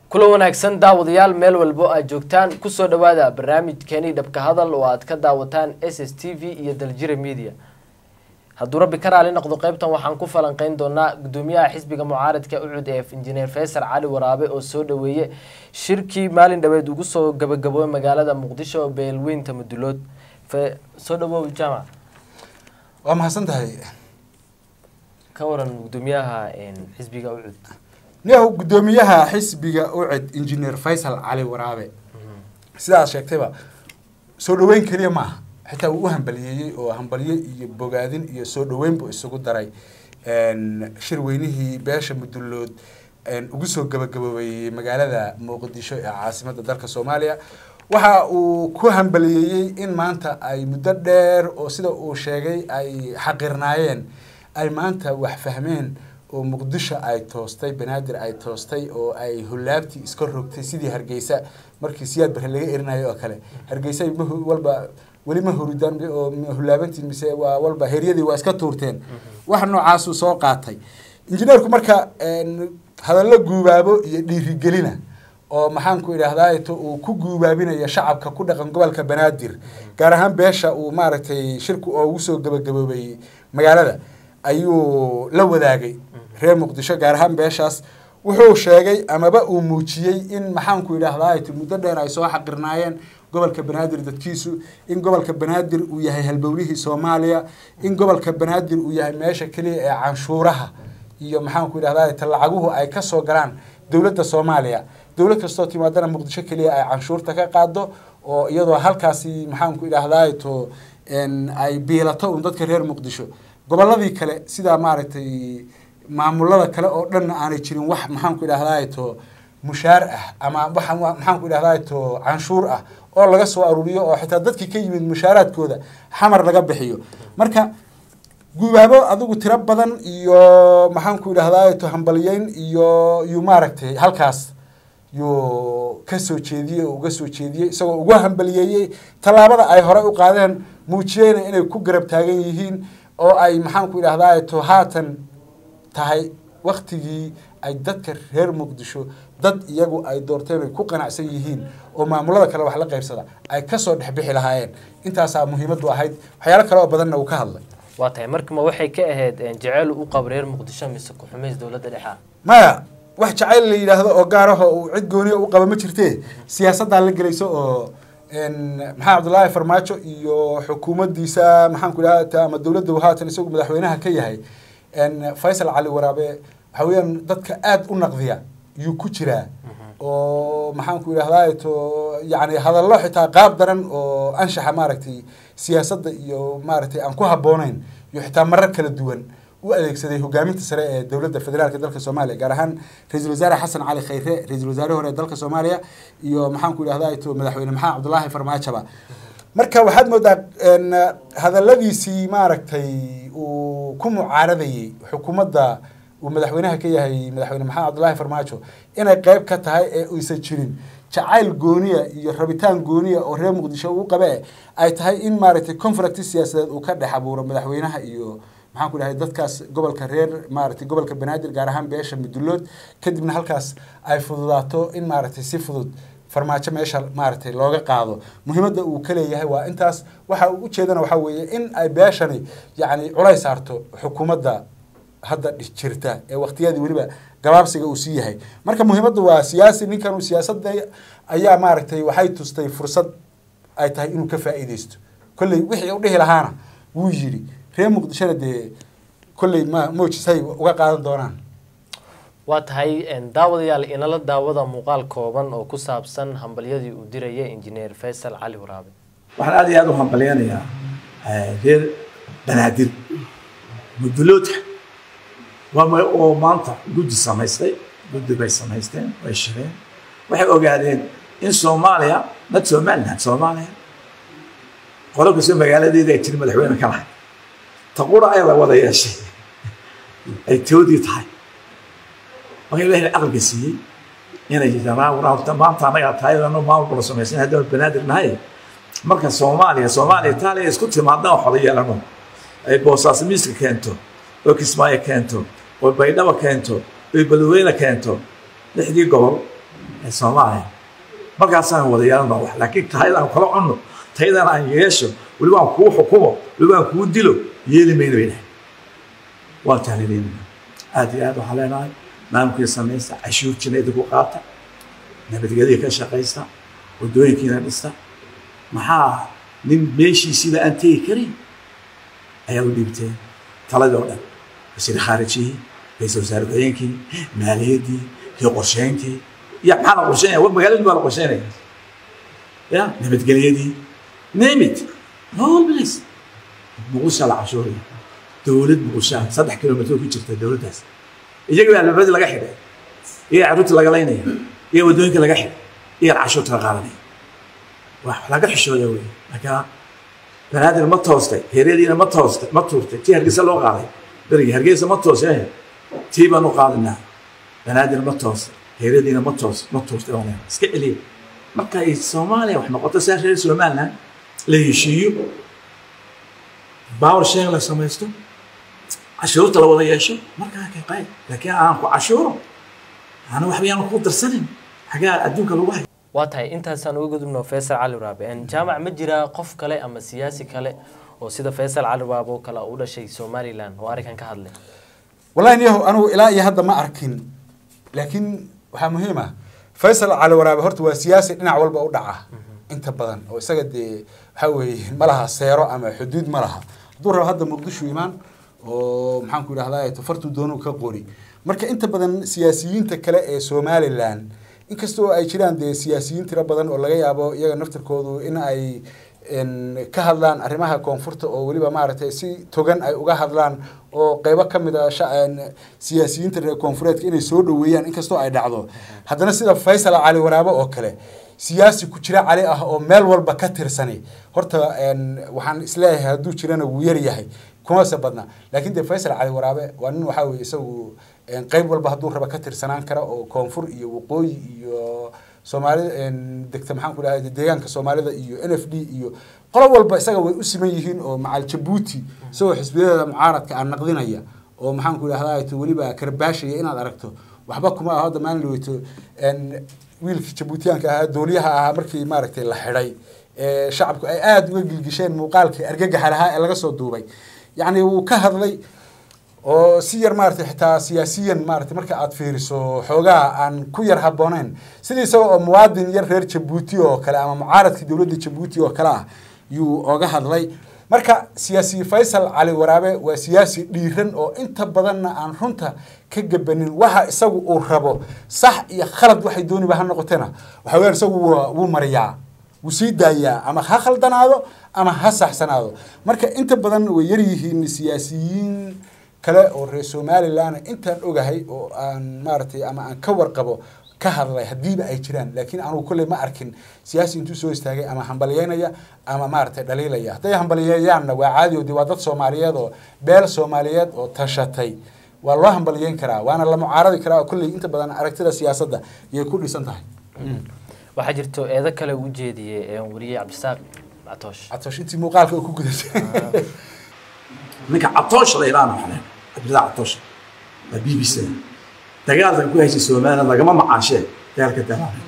kula wanaagsan daawadayaal meel walbo aad joogtaan kusoo dhawaada barnaamijkeeni dhabka hadal oo aad ka daawataan s s t v iyo daljira media hadduu rabbi ka raali noqdo qeybtan waxaan ku falanqeyn doonaa gudoomiyaha xisbiga mucaaradka ucud ee injineer faysal cali waraabe oo soo dhaweeye shirkii maalin dhaweed ugu soo gabagaboobay magaalada muqdisho beelweynta mudulood soo dhawow jaamac waa mahadsan tahay ka waran gudoomiyaha xisbiga ucud niyahu guddoomiyaha xisbiga uced injineer faysal cali waraabe sidaad sheegtayba soo dhaweyn keliya maaha xitaa wuu u hambaliyeeyey oo hambalyo iyo bogaadin iyo soo dhaweyn buu isugu daray shir weynihii beesha mudulood ugu soo gabagaboobay magaalada muqdisho ee caasimadda dalka soomaaliya waxa uu ku hambaliyeeyey in maanta ay muddo dheer oo sida uu sheegay ay xaqirnaayeen ay maanta wax fahmeen oo muqdisho ay toostay banaadir ay toostay oo ay hulaabtii iska rogtay sidii hargeysa markii siyaad bare laga erinayo oo kale hargeysa walba weli ma hurudaan oo hulaabantiin mise waa walba heryadii waa iska tuurteen wax noocaasuu soo qaatay injineerku marka hadallo guubaabo iyo dhiirigelina oo maxaanku idhaahdaa uu ku guubaabinaya shacabka ku dhaqan gobolka banaadir gaar ahaan beesha uu maaragtay shirku oo ugu soo gabagaboobay magaalada ayuu la wadaagay reer muqdisho gaar ahaan beeshaas wuxuu sheegay amaba uu muujiyey in maxaanku idhaahdaa muddo dheer ay soo xaqirnaayeen gobolka banaadir dadkiisu in gobolka banaadir uu yahay halbowlihii soomaaliya in gobolka banaadir uu yahay meesha keliya ee canshuuraha iyo maxaanku idhahdaa talacaguhu ay kasoo galaan dowladda soomaaliya dowlad kastoo timaadana muqdisho keliya ay canshuurta ka qaado oo iyadoo halkaasi maxaanku idhahdaa to ay biilato un dadka reer muqdisho goboladii kale sidaa maaragtay maamulada kale oo dhanna aanay jirin wax maxaanku idhahdaa to mushaar ah ama wa maxaanku idhahdaa to canshuur ah oo laga soo aruuriyo oo xitaa dadkii ka yimid mushaaraadkooda xamar laga bixiyo marka gubaabo adigu tiro badan iyo maxaanku idhahdaa to hambaliyeyn iyo yu maaragtay halkaas yuu ka soo jeediyey oo uga soo jeediyey isagoo ugu hambaliyeeyey tallaabada ay hore u qaadeen muujiyeyna inay ku garab taagan yihiin oo ay maxaanku idhahdaa to haatan tahay waktigii ay dadka reer muqdisho dad iyagu ay doorteen ay ku qanacsan yihiin oo maamulada kale wax la qaybsada ay kasoo dhexbixi lahaayeen intaasaa muhiimadu ahayd waxyaalo kale oo badanna uu ka hadlay waa tahay markama waxay ka ahayd jeceyl u qabo reer muqdisho mise ku-xumays dowladda dhexa maya wax jacayl la yidhaahdo oo gaaraho uu cid gooniya u qaba ma jirtee siyaasaddaa la gelayso oo maxamed cabdullaahi farmaajo iyo xukuumaddiisa maxaanku idhahda ama dowladda haatan isagu madaxweynaha ka yahay faysal cali waraabe waxa weeyaan dadka aada u naqdiya yuu ku jiraa oo maxaanku idhahdaa to yani hadallo xitaa qaab daran oo anshaxa maaragtay siyaasadda iyo maaragtay aan ku habbooneyn iyo xitaa marar kala duwan u adeegsaday hogaaminta sare ee dowladda federaalk dalka soomaaliya gaar ahaan ra-iisul wasaare xasan cali khayre ra-isul wasaare hore ee dalka soomaaliya iyo maxaanku idhahdaa to madaxweyne maxamed cabdullaahi farmaajoba marka waxaad moodaa hadaladiisii maaragtay uu ku mucaaradayey xukuumadda uu madaxweynaha ka yahay madaxweyne maxamed cabdullaahi farmaajo inay qeyb ka tahay ee uysan jirin jacayl gooniya iyo rabitaan gooniya oo reer muqdisho uu qabe ay tahay in maaragtay conflict siyaasadeed uu ka dhex abuuro madaxweynaha iyo maxaan ku dhahay dadkaas gobolka reer maaragtay gobolka banaadir gaar ahaan beesha mudulood kadibna halkaas ay fududaato in maaragtay si fudud farmaajo meesha maaragtay looga qaado muhiimadda uu ka leeyahay waa intaas waxa uu ujeedana waxaa weeye in ay beeshani yacni culays saarto xukuumadda hadda jirta ee waktiyadii weliba gabaabsiga uu sii yahay marka muhiimaddu waa siyaasi ninkan uu siyaasadda ayaa maaragtay waxay tustay fursad ay tahay inuu ka faa'iideysto kolley wixii u dhihi lahaana wuu yidhi reer muqdishona dee kolley ma moojisay uga qaadan doonaan waa tahay daawadayaal inala daawada muuqaal kooban oo ku saabsan hambalyadii uu diraya injineer faysal cali waraabe waxaan aad iyo aad u hambalyanayaa reer banaadir muduloodka waa oo maanta guddi samaystay guddi bay samaysteen way shireen waxay ogaadeen in soomaaliya nad somaliland soomaaliya qolo kastoo magaaladeeda ay tiri madaxweyne ka lahay taqura ayaa la wada yeeshay ay toodii tahay marka ilaahay aqalka siiyey inay yidhahdaan maanta anagaa tahay ano maamulkula samaysan haddaan banaadir nahay marka soomaaliya soomaaliya itaaliya isku timaadna oo xola yeelano ay boosaaso miiska keento oo kismaayo keento oo baydhaba keento oo balweyne keento lixdii gobol ee soomaaliya markaasaan wada yeelan baa wax laakiin tahaydaan kala cunno tahaydaan aan yeesho weliba aan kuu xukumo weliba aan kuu dilo yeeli mayna bay dhahay waa tahliilinayna aad iyo aad waxaan leenahay maamulkii samaysta cashuurtiina idinku qaata nabadgelyada ka shaqaysta waddooyinkiina dhista maxaa nin meeshii sida aan tegi karin ayaa u dhiibteen taladii oo dhan wasiir khaarijihii ra-iisul wasaare ku-xigeenkii maaliyaddii iyo qorsheyntii iyo maxaa la qorsheynaya wa magaaladii baa la qorsheynaya ya nabadgelyadii name it all place muqusha la cashuuraya dowlad muqusha saddex kilomitr ku jirta dowladdaas iyaga baa albaabadii laga xidhay iyaga carruurtii laga laynaya iyaga waddooyinka laga xidhay iyaga cashuurta la qaadanaya wax laga xishooda wey marka banaadir ma toostay heeryadiina ma toostay ma tuurtay tii hargeysa loo qaaday berigi hargeysa ma toostay tii baan u qaadinaa banaadir ma toostay heeryadiina ma toos ma tuurtay baan leeyahay iska celiya marka ay soomaaliya wax noqoto saa reer somaliland la heshiiyo power sharing la samaysto cashuurta la wada yeesho markaa ka qayb laakiin aan ku cashuuro ana waxba yaan ku darsanin xagaa adduunka lagu hayo waa tahay intaasaan uga gudubno faysal cali waraabe En jaamac ma jiraa qof kale ama siyaasi kale oo sida faysal cali waraabe oo kale u dhashay somaliland oo arrinkan ka hadlay wallahi niyahow anigu ilaa iyo hadda ma arkin laakiin waxaa muhiim ah faysal cali waraabe horta waa siyaasi dhinac walba u dhaca inta badan oo isaga dee waxaa weeye ma laha seero ama xuduud ma laha hadduu rabo hadda muqdisho imaan oo maxaan ku idhahdaa tafartu doonuu ka qori marka inta badan siyaasiyiinta kale ee somaliland inkasta oo ay jiraan dee siyaasiyiin tiro badan oo laga yaabo iyaga naftirkoodu in ay ka hadlaan arrimaha koonfurta oo weliba maaragtay si togan ay uga hadlaan oo qeybo ka mid a siyaasiyiinta reer koonfureedka inay soo dhoweeyaan inkastoo ay dhacdo haddana sida faysal cali waraabe oo kale siyaasi ku jira cali ah oo meel walba ka tirsani horta waxaan isleeyahay hadduu jirana wuu yar yahay kumase badna laakiin dee faysal cali waraabe waa nin waxaa weye isagu qeyb walba hadduu raba ka tirsanaan kara oo koonfur iyo waqooyi iyo soomaalida degta maxaan ku dhahay deegaanka soomaalida iyo n f d iyo qolo walba isaga way u siman yihiin oo macal jabuuti isagoo xisbiyadeeda mucaaradka aan naqdinaya oo maxaan ku idhahdaa weliba karbaashaya inaad aragto waxba kuma aho hadda maalin dhaweyto wiilkii jabuutiyaanka ahaa dooliyaha ahaa markii maaragtay la xidhay shacabku ay aada uga gilgisheen muuqaalkii argagaxa lahaa ee laga soo duubay yacni wuu ka hadlay oo si yar maaragtay xitaa siyaasiyan maaragtay marka aad fiiriso xoogaha aan ku yar habbooneyn sidii isaga oo muwaadin yar reer jabuuti oo kale ama mucaaradka dowladda jabuuti oo kale ah yuu oga hadlay marka siyaasi faysal cali waraabe waa siyaasi dhiiran oo inta badanna aan runta ka gabanin waxa isagu uu rabo sax iyo khalad waxay dooniba ha noqotena waxa weyaan isagu wuu mariyaa wuu sii daayaa ama ha khaldanaado ama ha saxsanaado marka inta badan way yaryihiin siyaasiyiin kale oo reer somaliland intaan ogahay oo aan maaragtay ama aan ka warqabo ka hadlay haddiiba ay jiraan laakiin anugu kolley ma arkin siyaasi intuu soo istaagay ama hambalyeynaya ama maaragtay dhaliilaya hadday hambalyeeyaanna waa caadi o de waa dad soomaaliyeed oo beel soomaaliyeed oo tashatay waa loo hambalyeyn karaa waana la mucaaradi karaa oo kolley inta badan aragtida siyaasadda yay ku dhisan tahay waxaa jirto eedo kale u jeediyey wariye cabdisaaq catoosh catoosh intii muuqaalka oo ku gudatay ninka catoosh la yidhaahna waxaa cabdillaah catoosh waa b b c dagaalkan ku haysay somaliland lagama macaashee dagaalka dagaalka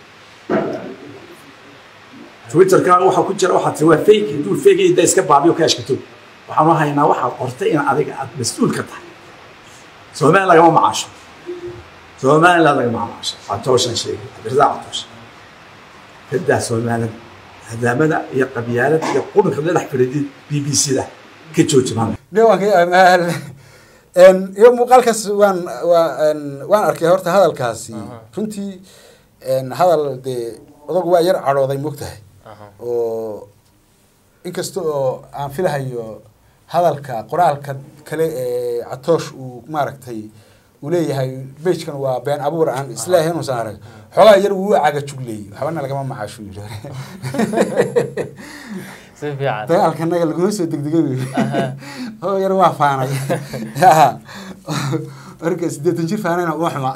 twitterka waxaa ku jira waxaa tiri waa fake hadduu fake da iska baabiyo ka ashkato waxaanu haynaa waxaad qortay in adiga aad mas-uul ka tahay somaliland lagama macaasho somaliland lagama macaasho catooshan sheegay cabdillaah catoosh kadaa somaliland hadaamada iyo qabyaalada iyo qudunka la dhex fadhiidid b b c da ka jooji maanta iyo muuqaalkaas waan waa waan arkay horta hadalkaasi runtii hadal dee odagu waa yar cadhooday mogtahay oo inkasta oo aan filahayo hadalka qoraalka kale ee catoosh uu maaragtay uu leeyahay bejkan waa been abuur aan isleeyahay inuusan arag xoogaa yar wuu caga jugleeyey waxbana lagama macaasho yiri si fiican dagaalkanaga laguma soo degdegay oo yar waa faanay marka siddeetan jir faanayna uma xuma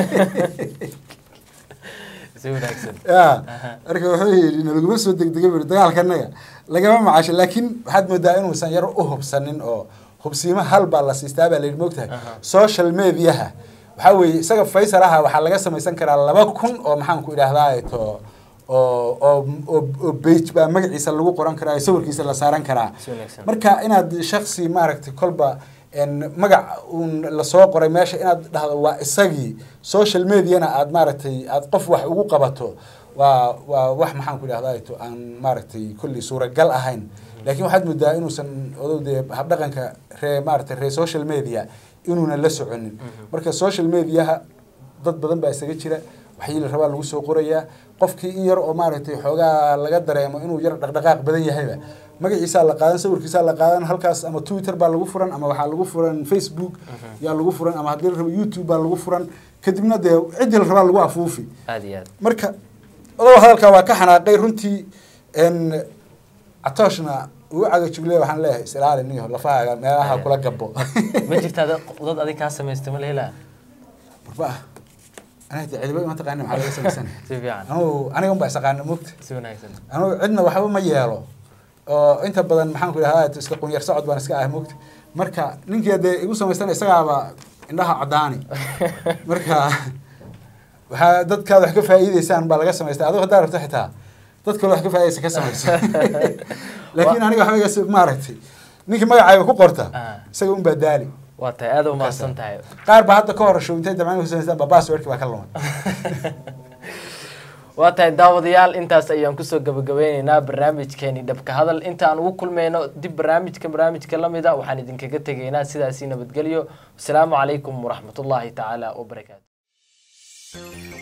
si wanaagsan ya marka wuxuu yidhi nalaguma soo degdegay bui dagaalkanaga lagama macaasho laakiin waxaad moodaa inuusan yar u hubsanin oo hubsiimo hal baa la siistaa baa la yidhi moogtahay social mediaha waxaa weeye isaga faysal aha waxaa laga samaysan karaa laba kun oo maxaan ku idhaahdaa to oo oo oo oo bage baa magaciisa lagu qoran karaa sawirkiisa la saaran karaa Si wanaagsan. marka inaad shaksi maaragtay kolba en magac uun lasoo qoray meesha inaad dhahdo waa isagii social mediana aad maaragtay aad qof wax ugu qabato waa waa wax maxaan ku idhahdaa to aan maaragtay kulli suuragal ahayn laakiin waxaad moodaa inuusan odow dee habdhaqanka ree maaragtay ree social media inuuna la soconin marka social mediaha dad badan baa isaga jira waxii la rabaa lagu soo qorayaa qofkii in yar oo maaragtay xoogaa laga dareemo inuu yar dhaqdhaqaaq badan yahayba magaciisaa la qaadan sawirkiisaa la qaadan halkaas ama twitter baa lagu furan ama waxaa lagu furan facebook yaa lagu furan ama haddii la rabo youtube baa lagu furan kadibna dee ciddii la rabaa lagu afuufi aada iyo aad marka odoba hadalkaa waa ka xanaaqay runtii n catooshna uu cagajugle waxaan leeyahay isilaali niyo lafahaaga meelaha kula gabo ma jirtaa dad dad adig kaa samaystay ma la helaa warba aniga de cidiba ima taqaani maxaa laga samaysan si fiican anugu aniga unbaa isaqaana mogta si wanaagsan anugu cidna waxba ma yeelo oo inta badan maxaan ku idhahdaa iska qunyar socod baan iska ah mogta marka ninkii dee igu samaysana isagaaba indhaha caddaani marka waxaa dadkaad wax ka faa'iideysaan baa laga samaystay adigo haddaa rabto xitaa dad kale wax ka faa'iideysa ka samayso laakiin aniga waxba iga si- maaragtay ninkii magacayga ku qorta Ah. isaga unbaa daali waa tahay aada u mahadsan tahay qaar baa hadda ka horasho intay dabcan ku samaystaan baa passwordki baa ka lumay waa tahay daawadayaal intaas ayaan kusoo gabagabeyneynaa barnaamijkeeni dhabka hadal inta aan ugu kulmayno dib barnaamijka barnaamijka lamida waxaan idinkaga tegaynaa sidaasi nabadgelyo wasalaamu calaykum waraxmatullaahi tacaala wabarakaatu